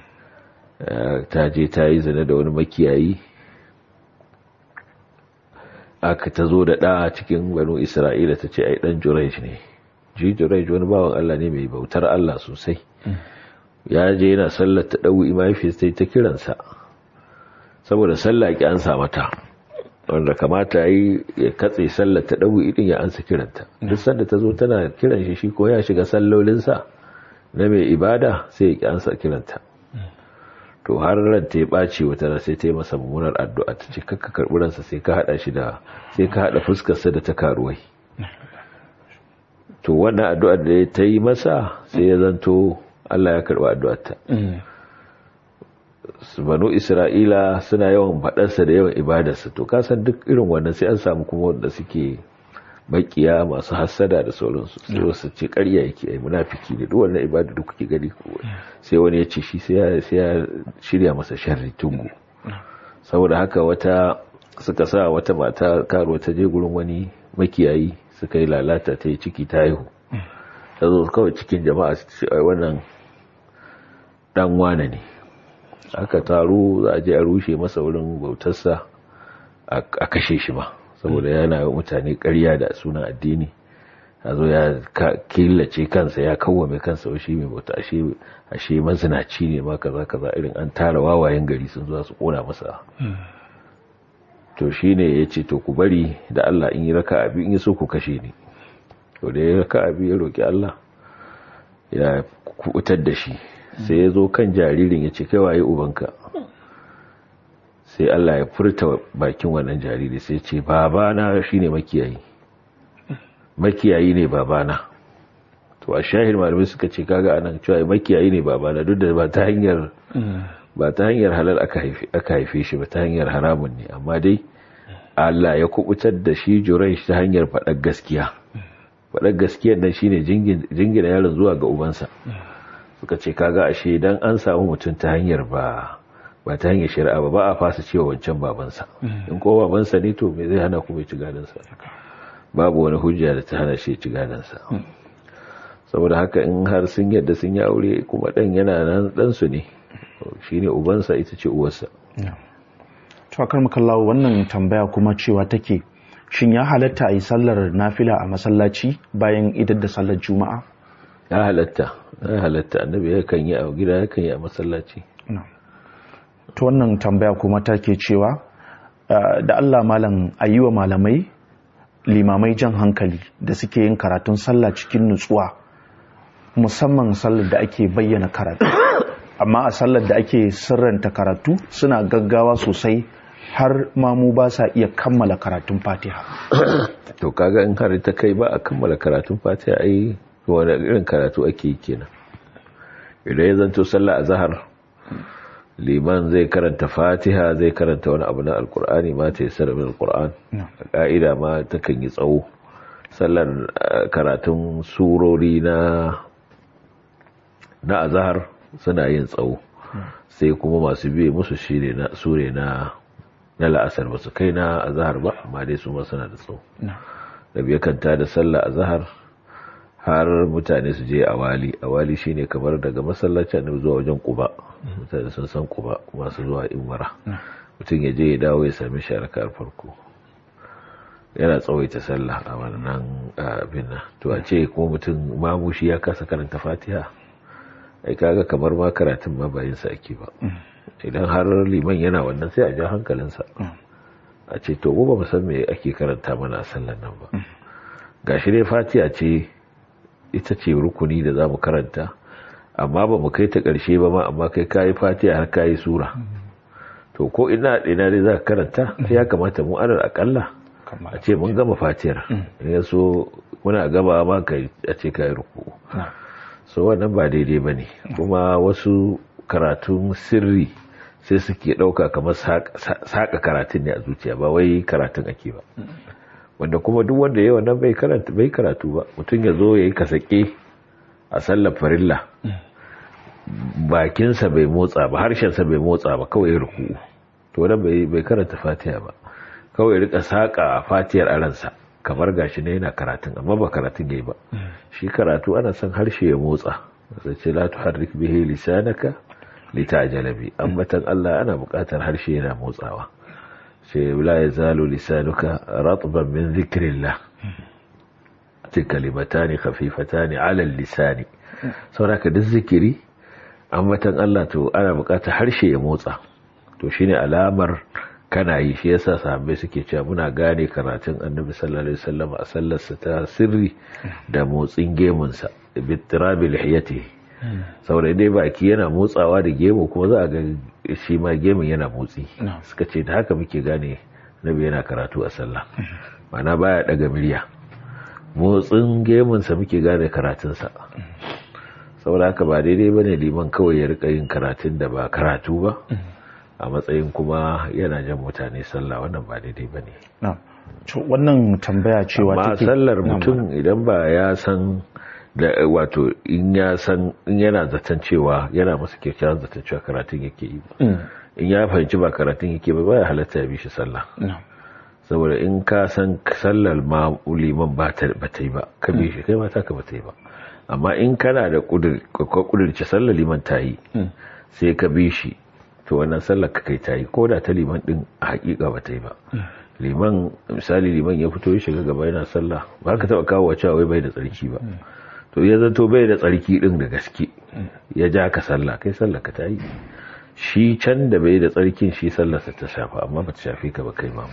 ta je ta yi zina da wani makiyayi aka ta zo da ɗa cikin banu isra'ila ta ce ai ɗan jurej ne ji jurej wani bawan allah ne mai bautar allah sosai ya je yana sallar ta ɗau imafi sai ta kiransa saboda sallah ki an mata wanda kamata yi ya katse sallar ta ɗau idin ya ansa kiranta duk sanda ta zo tana kiran shi shi ko ya shiga sallolinsa na mai ibada sai ya ki ansa kiranta to har ran ta ya ɓaci wata sai ta yi masa mummunar addu'a ta ce kakka karɓi ransa sai ka haɗa shi da sai ka haɗa fuskarsa da ta karuwai to wannan addu'ar da ta yi masa sai ya zanto Allah ya karɓi addu'arta banu isra'ila suna yawan faɗarsa da yawan ibadarsa to kasan duk irin wannan sai an samu kuma wanda suke makiya masu hassada da sauransu sai wasu ce ƙarya yake ai munafiki ne duk wannan ibada da kuke gani sai wani ya ce shi sai ya shirya masa sharri tungu saboda haka wata suka sa wata mata karo ta je gurin wani makiyayi suka yi lalata ta yi ciki ta haihu ta zo kawai cikin jama'a su ce ai wannan dan wane ne aka taru za a je a rushe masa wurin bautarsa a kashe shi ma saboda yana yi mutane ƙarya da sunan addini a zo ya killace kansa ya kawwame kansa shi mai bauta ashe mazinaci ne ma kaza kaza irin an tara wawayen gari sun zuwa su kona masa to shi ne ya ce to ku bari da Allah in yi raka abi in yi so ku kashe ni to da ya raka abi ya roƙi Allah ya kubutar da shi sai ya zo kan jaririn ya ce kai waye ubanka sai Allah ya furta bakin wannan jariri sai ce babana shine makiyayi makiyayi ne babana to a shahir malamai suka ce kaga anan cewa makiyayi ne babana duk da ba ta hanyar ba ta hanyar halal aka haife aka haife shi ba ta hanyar haramun ne amma dai Allah ya kubutar da shi jurai ta hanyar faɗar gaskiya faɗar gaskiyar nan shine jingina yaron zuwa ga ubansa suka ce kaga ashe dan an samu mutum ta hanyar ba ba ta hanyar shari'a ba ba a fasa cewa wancan babansa in ko babansa ne to me zai hana kuma ci gadansa babu wani hujja da ta hana shi ci gadansa saboda haka in har sun yadda sun yi aure kuma dan yana nan dan su ne shine ubansa ita ce uwarsa to akar makallawo wannan tambaya kuma cewa take shin ya halatta a yi sallar nafila a masallaci bayan idar da sallar juma'a ya halatta ya halatta annabi yakan yi a gida yakan yi a masallaci ta wannan tambaya kuma take cewa da Allah malam ayyuwa malamai limamai jan hankali da suke yin karatun sallah cikin nutsuwa musamman sallar da ake bayyana karatu amma a sallar da ake sirranta karatu suna gaggawa sosai har mamu ba sa iya kammala karatun fatiha to kaga in har ta kai ba a kammala karatun fatiha ai wani irin karatu ake yi kenan idan ya zanto sallah a zahar liman zai karanta fatiha zai karanta wani abu na alkur'ani ma ta yi sarrafin alkur'an a ka'ida ma ta kan yi tsawo sallar karatun surori na na azahar suna yin tsawo sai kuma masu biye musu shi ne na sure na na la'asar ba su kai na azahar ba amma dai su ma suna da tsawo da biya kanta da sallah azahar har mutane su je awali awali shine kamar daga masallacin da zuwa wajen kuba mutane sun san kuba masu zuwa imara mutum ya je ya dawo ya sami shi a farko yana tsawaita sallah a wannan abin nan to a ce kuma mutum mamushi ya kasa karanta fatiha ai kaga kamar ma karatun ma bayan sa ake ba idan har liman yana wannan sai a ja hankalinsa a ce to ba mu san me ake karanta mana a sallan nan ba gashi dai fatiha ce ita ce rukuni da za mu karanta amma ba mu kai ta ƙarshe ba ma amma kai kayi fatiha har kayi sura to ko ina ina dai za ka karanta ya kamata mu anar akalla a ce mun gama fatiyar ya so muna gaba ma a ce kayi ruku so wannan ba daidai ba ne kuma wasu karatun sirri sai suke ɗauka kamar saƙa karatun ne a zuciya ba wai karatun ake ba wanda kuma duk wanda ya wannan bai karatu bai karatu ba mutum ya zo ya yi kasake a sallar farilla bakinsa bai motsa ba harshensa bai motsa ba kawai ya ruku to wannan bai karanta fatiha ba kawai ya rika saka fatiyar aransa kamar gashi ne yana karatun amma ba karatun yayi ba shi karatu ana son harshe ya motsa sai ce la tuharrik bihi lisanaka litajala bi ambatan Allah ana buƙatar harshe yana motsawa sai la yazalu lisanuka ratban min dhikrillah ce kalimatani khafifatani ala lisani saboda duk zikiri ambatan Allah to ana buƙatar harshe ya motsa to shine alamar kana yi shi yasa sahabbai suke cewa muna gane karatun annabi sallallahu alaihi wasallam a sallarsa ta sirri da motsin gemunsa bitirabi lihiyati saboda dai baki yana motsawa da gemu kuma za a ga shi ma gemun yana motsi suka ce da haka muke gane nabi yana karatu a sallah mana baya daga miliya motsin gemunsa muke gane karatunsa saboda haka ba daidai bane liman kawai ya rika yin karatun da ba karatu ba a matsayin kuma yana jan mutane sallah wannan ba daidai ba ne wannan tambaya cewa amma sallar mutum idan ba ya san da wato in ya san in yana zaton cewa yana masa kyakkyawan zaton cewa karatun yake yi ba in ya fahimci ba karatun yake ba baya halatta ya bi shi sallah saboda in ka san sallar ma liman ba ta yi ba ka bi shi kai ma ta ka ba ta yi ba amma in kana da kudurce sallar liman ta yi sai ka bi shi to wannan sallar ka kai ta yi ko da ta liman din a hakika ba ta yi ba liman misali liman ya fito ya shiga gaba yana sallah ba ka taba kawo cewa wai bai da tsarki ba to ya zato bai da tsarki din da gaske ya ja ka sallah kai sallar ka ta yi shi can da bai da tsarkin shi sallarsa ta shafa amma ba ta shafe ka ba kai mamu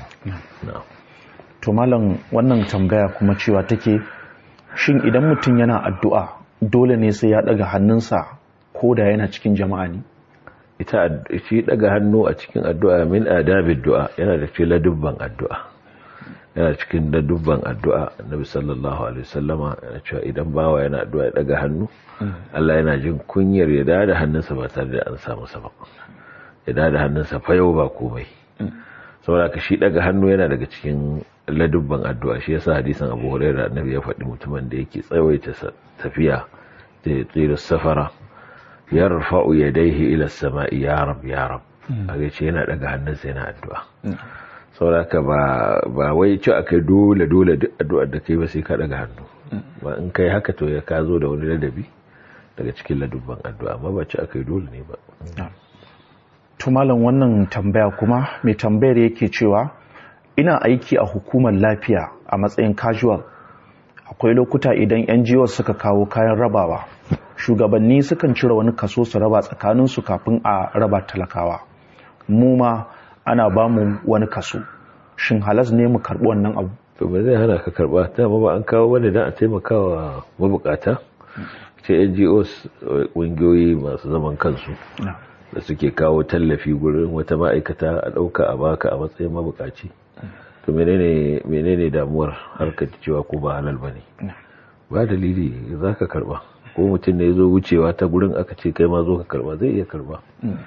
to malam wannan tambaya kuma cewa take shin idan mutum yana addu'a dole ne sai ya daga hannunsa ko da yana cikin jama'a ne ita shi daga hannu a cikin addu'a min adabid du'a yana da cikin ladubban addu'a yana cikin ladubban addu'a annabi sallallahu alaihi wasallama yana cewa idan bawa yana addu'a ya daga hannu Allah yana jin kunyar ya da hannunsa ba tare da an samu sa ba ya da hannunsa fa yau ba komai saboda ka shi daga hannu yana daga cikin ladubban addu'a shi yasa hadisin Abu Hurairah annabi ya faɗi mutumin da yake tsawaita tafiya da tsira safara yarfa'u yadayhi ila as-sama'i ya rab ya rab kage ce yana daga hannunsa yana addu'a saboda ba ba wai ci akai dole dole duk addu'ar da kai ba sai ka daga hannu ba in kai haka to ya ka zo da wani ladabi daga cikin ladubban addu'a amma ba ci akai dole ne ba to malam wannan tambaya kuma mai tambayar yake cewa ina aiki a hukumar lafiya a matsayin casual akwai lokuta idan NGO suka kawo kayan rabawa shugabanni sukan cire wani kaso su raba tsakaninsu kafin a raba talakawa mu ma ana ba mu wani kaso shin halas ne mu karɓi wannan abu to ba zai hana ka karɓa ta ba an kawo wani dan a taimakawa mabukata ce ngos ƙungiyoyi masu zaman kansu da suke kawo tallafi gurin wata ma'aikata a ɗauka a baka a matsayin mabukaci to menene damuwar harkar cewa ko ba halal ba ne ba dalili za ka karba ko mutum ne ya zo wucewa ta gurin aka ce kai ma zo ka karba zai iya karba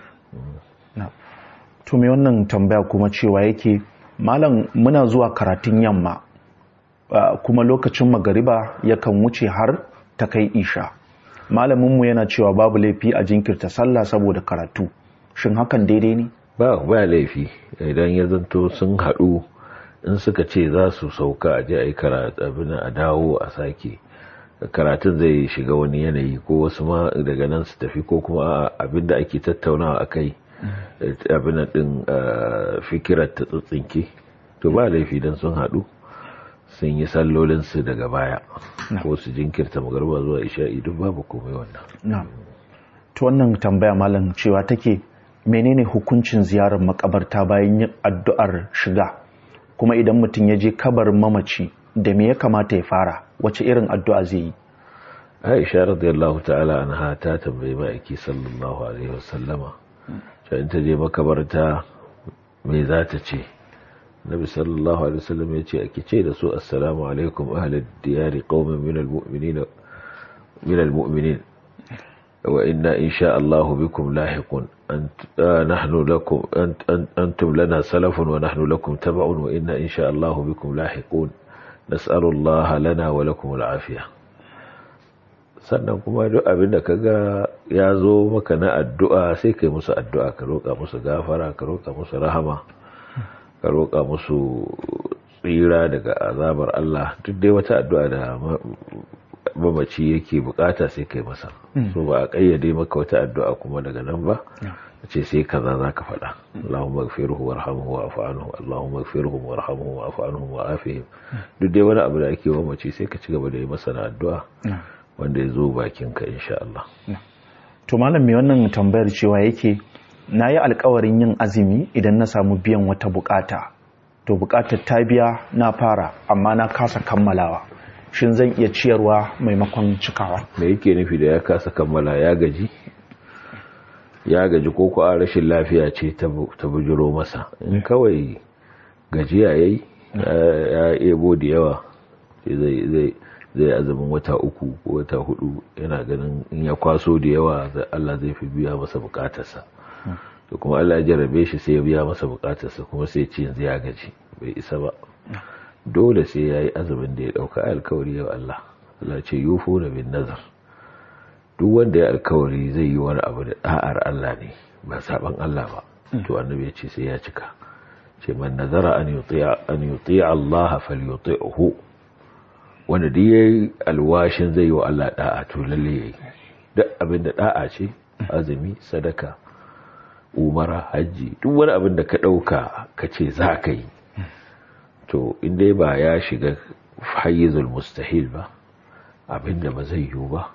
to me wannan tambaya kuma cewa yake malam muna zuwa karatun yamma kuma lokacin magariba yakan wuce har ta kai isha malaminmu yana cewa babu laifi a jinkirta sallah saboda karatu shin hakan daidai ne ba ba laifi idan ya zanto sun haɗu in suka ce za su sauka a je a yi karatu abin a dawo a sake karatun zai shiga wani yanayi ko wasu ma daga nan su tafi ko kuma abin da ake tattaunawa a kai abin din fikirar ta tsintsinke to ba laifi don sun haɗu sun yi sallolinsu daga baya ko su jinkirta magarba zuwa isha'i duk babu komai wannan to wannan tambaya malam cewa take menene hukuncin ziyarar makabarta bayan yin addu'ar shiga kuma idan mutum ya je kabarin mamaci da me ya kamata ya fara wace irin addu'a zai yi aisha radiyallahu ta'ala anha ta tambayi ma'aiki sallallahu alaihi wasallama in ta je makabarta me za ta ce nabi sallallahu alaihi wasallam ya ce ake ce da su assalamu alaikum ahlad diyari qaumin min almu'minin min almu'minin wa inna insha Allah bikum lahiqun nahnu lakum antum lana salafun wa nahnu lakum tab'un wa inna insha Allah bikum lahiqun nas'alu Allah lana wa lakum al'afiyah sannan kuma duk abin da kaga ya zo maka na addu'a sai kai musu addu'a ka roƙa musu gafara ka roƙa musu rahama ka roƙa musu tsira daga azabar Allah duk dai wata addu'a da mamaci yake bukata sai kai masa so ba a kayyade maka wata addu'a kuma daga nan ba ce sai kaza za ka faɗa Allahumma gafirhu warhamhu wa'fu anhu Allahumma gafirhu warhamhu wa'fu anhu wa'afihim duk dai wani abu da ake mamaci sai ka ci gaba da yi masa na addu'a wanda ya zo bakinka insha Allah. To malam mai wannan tambayar cewa yake na yi alkawarin yin azumi idan na samu biyan wata bukata. To bukatar ta biya na fara amma na kasa kammalawa. Shin zan iya ciyarwa maimakon cikawa? Me yake nufi da ya kasa kammala ya gaji? Ya gaji ko ko a rashin lafiya ce ta bujiro masa. In kawai gajiya yayi ya ebo da yawa zai zai zai azumin wata uku ko wata hudu yana ganin in ya kwaso da yawa Allah zai fi biya masa bukatarsa to kuma Allah ya jarabe shi sai ya biya masa bukatarsa kuma sai ce yanzu ya gaji bai isa ba dole sai ya yi azumin da ya dauka alkawari yau Allah Allah ce yufo da bin nazar duk wanda ya alkawari zai yi wani abu da da'ar Allah ne ba saban Allah ba to annabi ya ce sai ya cika ce man nazara an yuti'a an yuti'a Allah falyuti'hu wanda duk yayi alwashin zai yi wa Allah da'a to lalle yayi duk abin da da'a ce azumi sadaka umara hajji duk wani abin da ka dauka ka ce za ka yi to inda ba ya shiga hayyizul mustahil ba abin da ba zai yiwu ba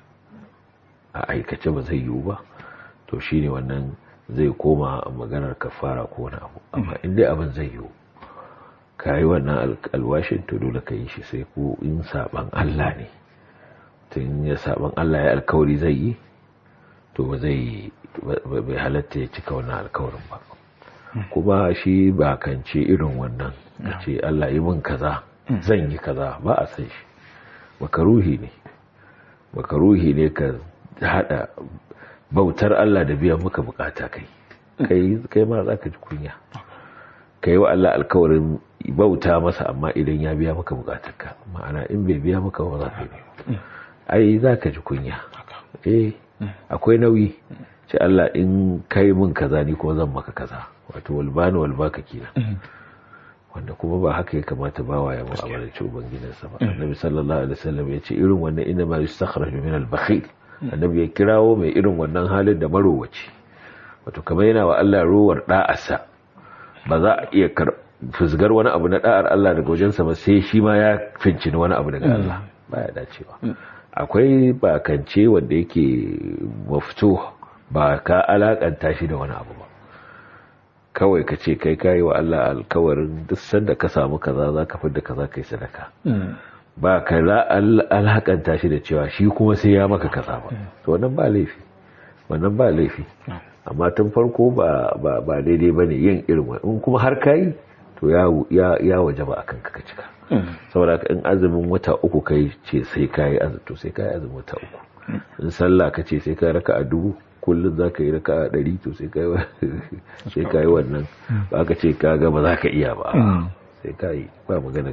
a aikace ba zai yiwu ba to shine wannan zai koma maganar kafara ko wani abu amma inda abin zai yiwu ka yi wannan alwashin to dole ka yi shi sai ko in saban Allah ne tun ya saban Allah ya alkawari zai yi to ba zai bai halatta ya cika wannan alkawarin ba kuma shi ba kance irin wannan a ce Allah yi min kaza zan yi kaza ba a san shi makaruhi ne makaruhi ne ka hada bautar Allah da biyan maka bukata kai kai ma za ka ji kunya ka yi wa Allah alkawarin bauta masa amma idan ya biya maka bukatarka ma'ana in bai biya maka ba za ka yi ai za ka ji kunya eh akwai nauyi ce Allah in kai min kaza ni kuma zan maka kaza wato walbani walbaka kina wanda kuma ba haka ya kamata ba wa ya mu'amalarci ubangidansa ba annabi sallallahu alaihi wasallam ya ce irin wannan inna ma yustakhraju min al-bakhil annabi ya kirawo mai irin wannan halin da marowaci wato kamar yana wa Allah ruwar da'arsa ba za a iya fusgar wani abu na da'ar Allah daga wajensa ba sai shi ma ya fincini wani abu daga Allah baya dacewa akwai bakance wanda yake mafito ba ka alakanta shi da wani abu ba kawai ka ce kai kayi wa Allah alkawarin duk sanda ka samu kaza za ka fidda kaza kai sadaka ba ka alhakanta shi da cewa shi kuma sai ya maka kasa ba to wannan ba laifi wannan ba laifi amma tun farko ba ba daidai ba ne yin irin wani in kuma har kayi to ya waje ba akan ka cika saboda in azumin wata uku kai ce sai kayi azumi to sai kayi azumin wata uku in sallah ka ce sai ka raka a dubu kullum za ka yi raka a ɗari to sai ka yi wannan ba ka ce ka gaba za ka iya ba sai ka yi ba magana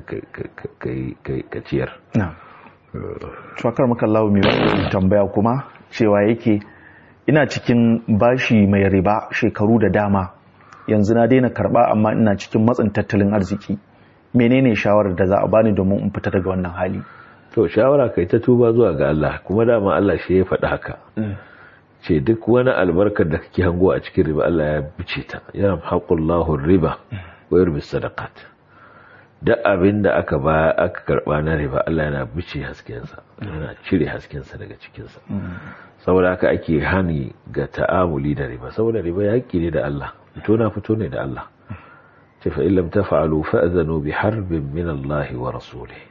ka ciyar Tuwakar makallawa mai wani tambaya kuma cewa yake ina cikin bashi mai riba shekaru da dama yanzu na daina karba amma ina cikin matsin tattalin arziki menene shawarar da za a bani domin in fita daga wannan hali to shawara kai ta tuba zuwa ga Allah kuma dama Allah shi ya faɗi haka ce duk wani albarkar da kake hango a cikin riba Allah ya bice ta ya haƙullahu riba wa yurbi sadaqat duk abin da aka ba aka karba na riba Allah yana bice haskensa yana cire haskensa daga cikinsa saboda haka ake hani ga ta'amuli da riba saboda riba yaƙi ne da Allah fito na fito ne da Allah ce fa illam taf'alu fa'zanu bi harbin min Allah wa rasulih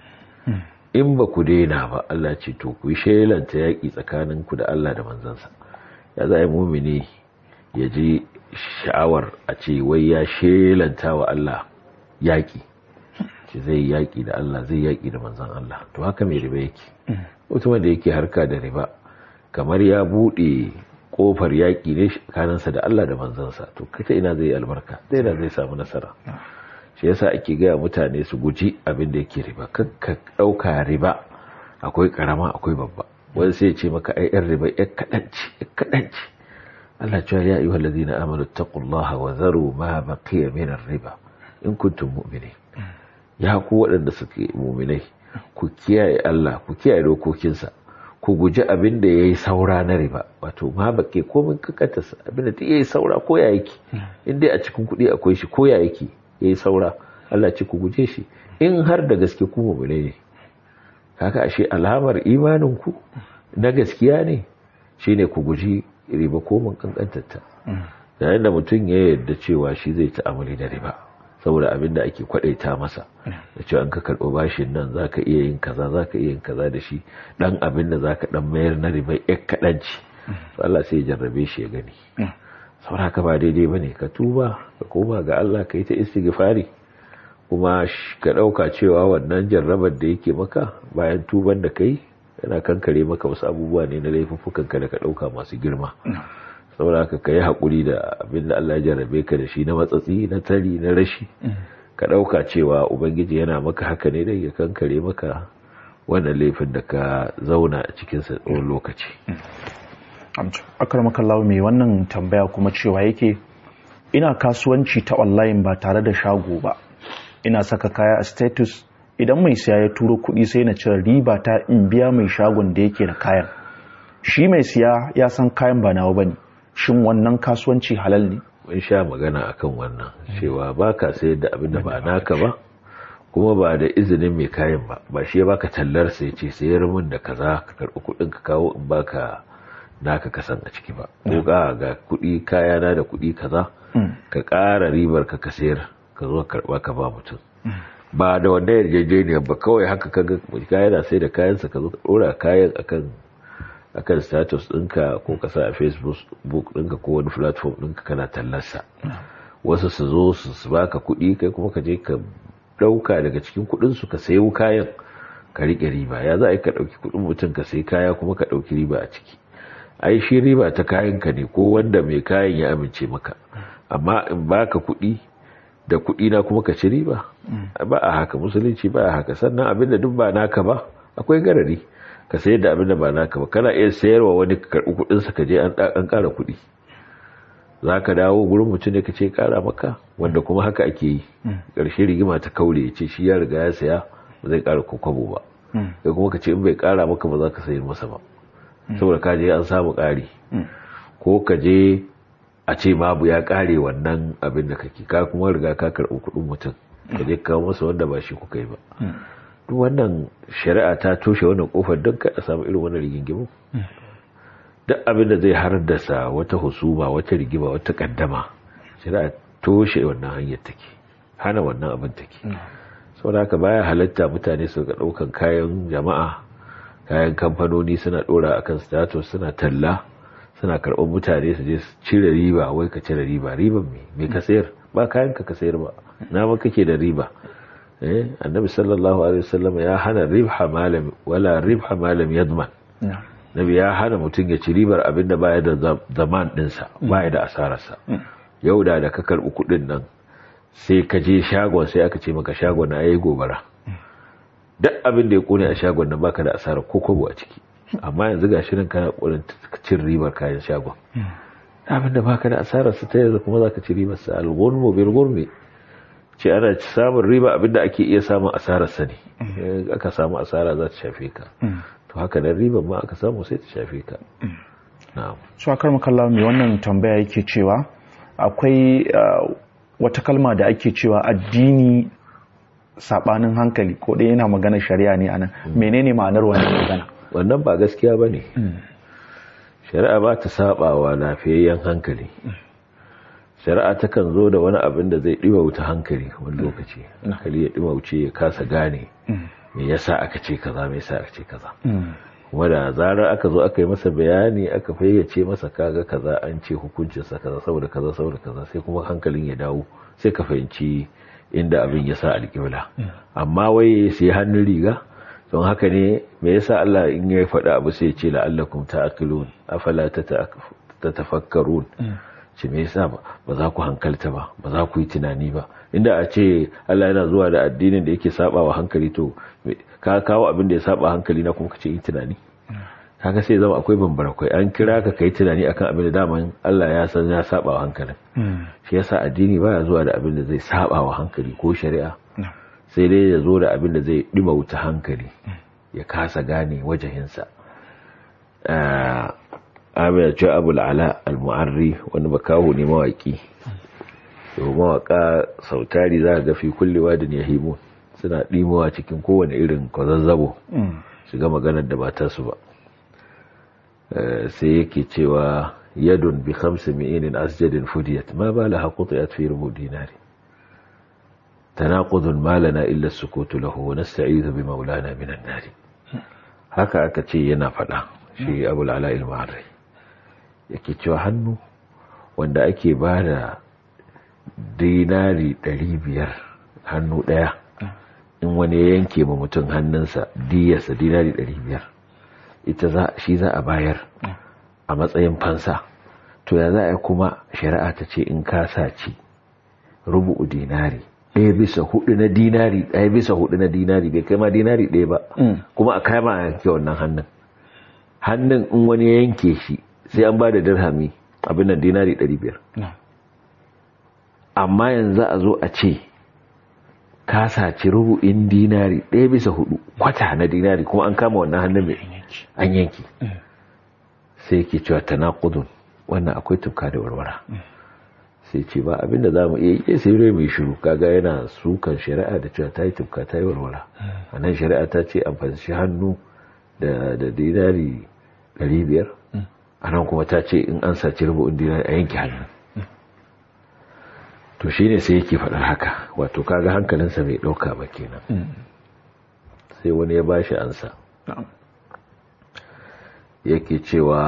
in ba ku daina ba Allah ce to ku shelanta yaƙi tsakaninku da Allah da manzansa ya za a yi mumini ya ji sha'awar a ce wai ya shelanta wa Allah yaƙi ce zai yaƙi da Allah zai yaƙi da manzan Allah to haka mai riba yake mutumin da yake harka da riba kamar ya buɗe ƙofar yaƙi ne kanansa da Allah da manzansa to kata ina zai albarka zai na zai samu nasara shi yasa ake gaya mutane su guji abin da yake riba ka ɗauka riba akwai ƙarama akwai babba wani sai ce maka ai yan riba yan kaɗanci yan kaɗanci Allah cewa ya ayyuhal ladina amanu taqullaha wa zaru ma baqiya min riba in kuntum mu'minin ya ku waɗanda suke mu'minai ku kiyaye Allah ku kiyaye dokokinsa ku guji abin da yayi saura na riba wato ma baƙi ko mun kakata abin da yayi saura ko ya yake in dai a cikin kuɗi akwai shi ko ya yake yayi saura Allah ce ku guje shi in har da gaske ku mu'minai ne kaka ashe alamar imanin ku na gaskiya ne shine ku guji riba ko mun kankantarta yayin da mutum ya yarda cewa shi zai ta'amuli da riba saboda abin da ake kwadaita masa da cewa an ka karɓo bashin nan zaka iya yin kaza zaka iya yin kaza da shi dan abin da zaka dan mayar na riba yak kadanci to Allah sai ya jarrabe shi ya gani saboda haka ba daidai bane ka tuba ka koma ga Allah ka yi ta istighfari kuma ka ɗauka cewa wannan jarrabar da yake maka bayan tuban da kai yana kankare maka wasu abubuwa ne na laifuffukanka da ka ɗauka masu girma saboda haka ka yi haƙuri da abin da Allah ya jarrabe ka da shi na matsatsi na tari na rashi ka ɗauka cewa ubangiji yana maka haka ne da ya kankare maka wannan laifin da ka zauna a cikinsa tsawon lokaci akar makallawa mai wannan tambaya kuma cewa yake ina kasuwanci ta online ba tare da shago ba ina saka kaya a status idan mai siya ya turo kuɗi sai na cire riba ta in biya mai shagon da yake da kayan shi mai siya ya san kayan ba nawa bane shin wannan kasuwanci halal ne mun sha magana akan wannan cewa baka sayar da abin da ba naka ba kuma ba da izinin mai kayan ba ba shi ya baka tallar sai ce sayar min da kaza ka karɓi kuɗin ka kawo in baka naka kasan a ciki ba ko ga ga kuɗi kaya na da kuɗi kaza ka ƙara ribar ka ka sayar ka zo karba ka ba mutum ba da wanda yarjejeniya ba kawai haka kaga kaya na sai da kayansa ka zo ka dora kayan akan akan status ɗinka ko ka sa a facebook ɗinka ko wani platform ɗinka kana tallarsa wasu su zo su baka kuɗi kai kuma ka je ka ɗauka daga cikin kuɗin su ka sayo kayan ka riƙe riba ya za a yi ka ɗauki kuɗin mutum ka sayi kaya kuma ka ɗauki riba a ciki ai shi riba ta kayan ka ne ko wanda mai kayan ya amince maka amma in baka kuɗi da kuɗi na kuma ka ci riba ba a haka musulunci ba a haka sannan abinda duk ba naka ba akwai garari ka sayar da abinda ba naka ba kana iya sayarwa wani ka karɓi kuɗinsa ka je an ƙara kuɗi za ka dawo gurin mutum ne ka ce ƙara maka wanda kuma haka ake yi ƙarshe rigima ta kaure ya ce shi ya riga ya saya ba zai ƙara kwabo ba da kuma ka ce in bai ƙara maka ba za ka sayar masa ba saboda ka je an samu ƙari ko ka je a ce babu ya kare wannan abin da kake ka kuma riga ka karɓi kuɗin mutum ka je kawo masa wanda ba shi kuka yi ba duk wannan shari'a ta toshe wannan kofar don ka a samu irin wannan rigingimu duk abin da zai haddasa wata husuma wata rigima wata kaddama shari'a toshe wannan hanyar take hana wannan abin take saboda haka baya halatta mutane su ga ɗaukan kayan jama'a kayan kamfanoni suna ɗora akan status suna talla suna karɓar mutane su je su cire riba wai ka cire riba riban me me ka sayar ba kayan ka ka sayar ba na ma kake da riba eh annabi sallallahu alaihi wasallam ya hana ribha malam wala ribha malam yadman nabi ya hana mutum ya ci ribar abin da baya da zaman dinsa baya da asararsa yau da da ka karɓi kuɗin nan sai ka je shagon sai aka ce maka shagon na yayi gobara duk abin da ya kone a shagon nan baka da asarar ko kobo a ciki amma yanzu ga shirin kana kokarin cin ribar kayan shagon abin da baka da asarar su ta yanzu kuma zaka ci ribar sa al-ghurmu bil ghurmi ce ana samun riba abin da ake iya samun asarar sa ne aka samu asara za ta shafe ka to haka nan ribar ma aka samu sai ta shafe ka na'am su akar makalla mai wannan tambaya yake cewa akwai wata kalma da ake cewa addini sabanin hankali ko dai yana magana shari'a ne anan menene ma'anar wannan magana wannan ba gaskiya bane shari'a ba ta sabawa lafiyayyen hankali shari'a takan zo da wani abin da zai ɗiwa wuta hankali wani lokaci hankali ya ɗiwa wuce ya kasa gane me yasa aka ce kaza me yasa aka ce kaza kuma da zarar aka zo aka yi masa bayani aka fayyace masa kaga kaza an ce hukuncinsa kaza saboda kaza saboda kaza sai kuma hankalin ya dawo sai ka fahimci inda abin ya sa alƙibla amma wai sai hannun riga don haka ne me yasa Allah in ya faɗa abu sai ya ce la'allakum ta'qilun afala tatafakkarun ce me yasa ba za ku hankalta ba ba za ku yi tunani ba inda a ce Allah yana zuwa da addinin da yake saba wa hankali to ka kawo abin da ya saba hankali na kuma ka ce yi tunani kaga sai zama akwai bambara kai an kira ka kai tunani akan abin da daman Allah ya san ya saba wa hankalin shi yasa addini baya zuwa da abin da zai saba wa hankali ko shari'a sai dai ya zo da abin da zai dima wuta hankali ya kasa gane wajahinsa Amir ce Abu ala al-Mu'arri wani makaho ne mawaki yau mawaka sautari za ga fi kullewa da yahimun suna ɗimowa cikin kowane irin kwazazzabo su ga maganar da ba ta su ba sai yake cewa yadun bi khamsi mi'inin asjadin fudiyat ma ba la haqutiyat fi rubu dinari tanaqudun ma lana illa sukutu lahu wa nasta'idhu bi maulana minan nari haka aka ce yana faɗa shi abul ala al-ma'arri yake cewa hannu wanda ake ba da dinari biyar hannu ɗaya in wani ya yanke ma mutum hannunsa diyarsa dinari biyar ita za shi za a bayar a matsayin fansa to ya za a kuma shari'a ta ce in ka saci rubu'u dinari ɗaya bisa hudu na dinari ɗaya bisa hudu na dinari bai kai ma dinari ɗaya ba kuma a kama a yanke wannan hannun hannun in wani ya yanke shi sai an ba da dirhami abin nan dinari 500 amma yanzu a zo a ce ka saci rubu'in dinari ɗaya bisa hudu kwata na dinari kuma an kama wannan hannun mai an yanki sai ke cewa tanaqudun wannan akwai tufka da warwara sai ce ba abinda za mu iya yi sai rai mai shiru kaga yana sukan shari'a da cewa ta yi tufka ta yi warwara a nan shari'a ta ce amfani hannu da dinari 500 a nan kuma ta ce in an saci rubu'in dinari a yanke hannu to shi ne sai yake faɗar haka wato kaga hankalinsa bai ɗauka ba kenan sai wani ya bashi ansa yake cewa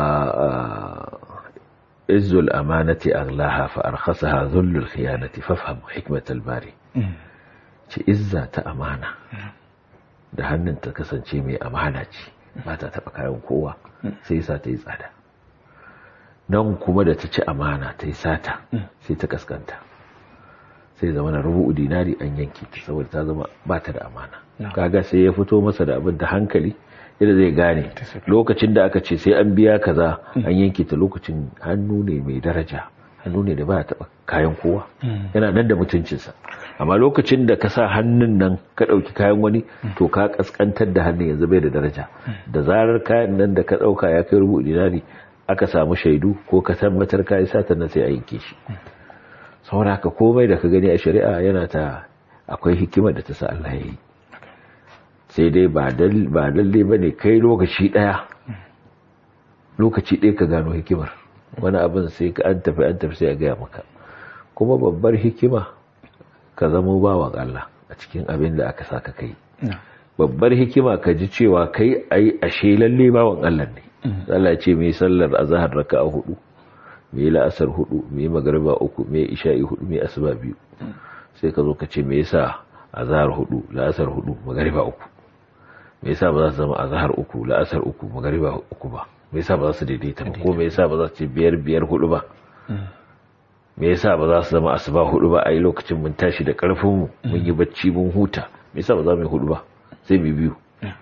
izzul amanati aghlaha fa arkhasaha dhullul khiyanati fafham hikmatal bari ce izza ta amana da hannun ta kasance mai amana ce ba ta taɓa kayan kowa sai sa ta yi tsada nan kuma da ta ci amana ta yi sata sai ta kaskanta sai zama na rubu dinari an yanki saboda ta zama ba ta da amana kaga sai ya fito masa da abin da hankali yadda zai gane lokacin da aka ce sai an biya kaza an yanke ta lokacin hannu ne mai daraja hannu ne da ba ya taɓa kayan kowa yana nan da mutuncinsa amma lokacin da ka sa hannun nan ka ɗauki kayan wani to ka kaskantar da hannun yanzu bai da daraja da zarar kayan nan da ka ɗauka ya kai rubu dinari aka samu shaidu ko ka tabbatar ka yi satan nan sai a yanke shi saboda haka komai da ka gani a shari'a yana ta akwai hikimar da ta sa Allah ya yi sai dai ba lalle ba ne kai lokaci ɗaya lokaci ɗaya ka gano hikimar wani abin sai ka an tafi an tafi sai a gaya maka kuma babbar hikima ka zamo bawan Allah a cikin abin da aka saka kai babbar hikima ka ji cewa kai ai ashe lalle bawan Allah ne Allah ce mai sallar azhar raka'a hudu mai la'asar hudu mai magriba uku mai isha'i hudu mai asuba biyu sai ka zo ka ce me yasa azhar hudu la'asar hudu magriba uku me yasa ba za su zama azhar uku la'asar uku magriba uku ba me yasa ba za su daidaita ba ko me yasa ba za su ce biyar biyar hudu ba me yasa ba za su zama asuba hudu ba a yi lokacin mun tashi da karfin mu mun yi bacci mun huta me yasa ba za mu yi hudu ba sai mu biyu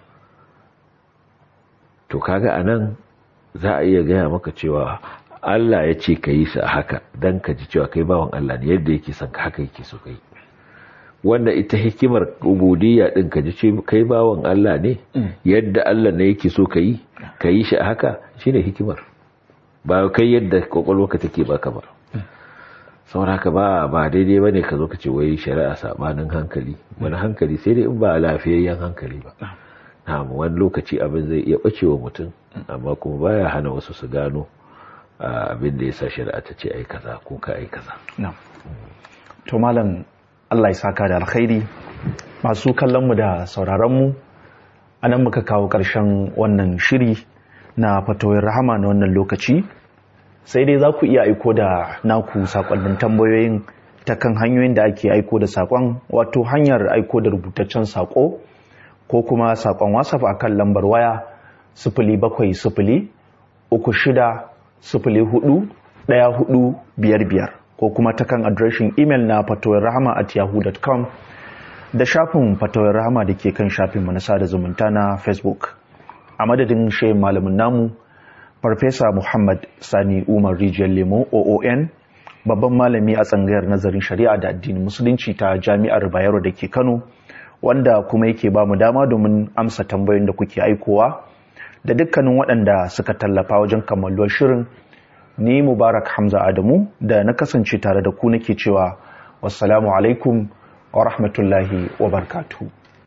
to kaga anan za a iya gaya maka cewa Allah ya ce ka yi su a haka don ka ji cewa kai bawan Allah ne yadda yake son ka haka yake so ka yi wanda ita hikimar ubudiyya din ka ji ce kai bawan Allah ne yadda Allah ne yake so ka yi ka yi shi a haka shine hikimar ba kai yadda kwakwalwarka take baka ba saboda haka ba ba daidai ba ne ka zo ka ce wai shari'a sabanin hankali wani hankali sai dai in ba lafiyayyen hankali ba na wani lokaci abin zai iya bacewa mutum amma kuma baya hana wasu su gano abin da ya sa shari'a ta ce ai kaza ko ka ai kaza to malam Allah ya saka da alkhairi masu kallon mu da sauraron mu anan muka kawo ƙarshen wannan shiri na fatoyin rahama na wannan lokaci sai dai za ku iya aiko da naku sakonnin tambayoyin ta kan hanyoyin da ake aiko da sakon wato hanyar aiko da rubutaccen sako ko kuma sakon whatsapp a kan lambar waya sifili bakwai sifili uku shida sifili hudu ɗaya hudu biyar biyar ko kuma ta kan adireshin imel na fatowar rahama at yahoo.com da shafin fatowar rahama da ke kan shafin manasa da zumunta na facebook a madadin shayin malamin namu farfesa muhammad sani umar rijiyar lemo oon babban malami a tsangayar nazarin shari'a da addinin musulunci ta jami'ar bayero da ke kano wanda kuma yake ba mu dama domin amsa tambayoyin da kuke aikowa da dukkanin waɗanda suka tallafa wajen kammaluwar shirin ni mubarak hamza adamu da na kasance tare da ku nake cewa wassalamu alaikum wa rahmatullahi wa barkatu.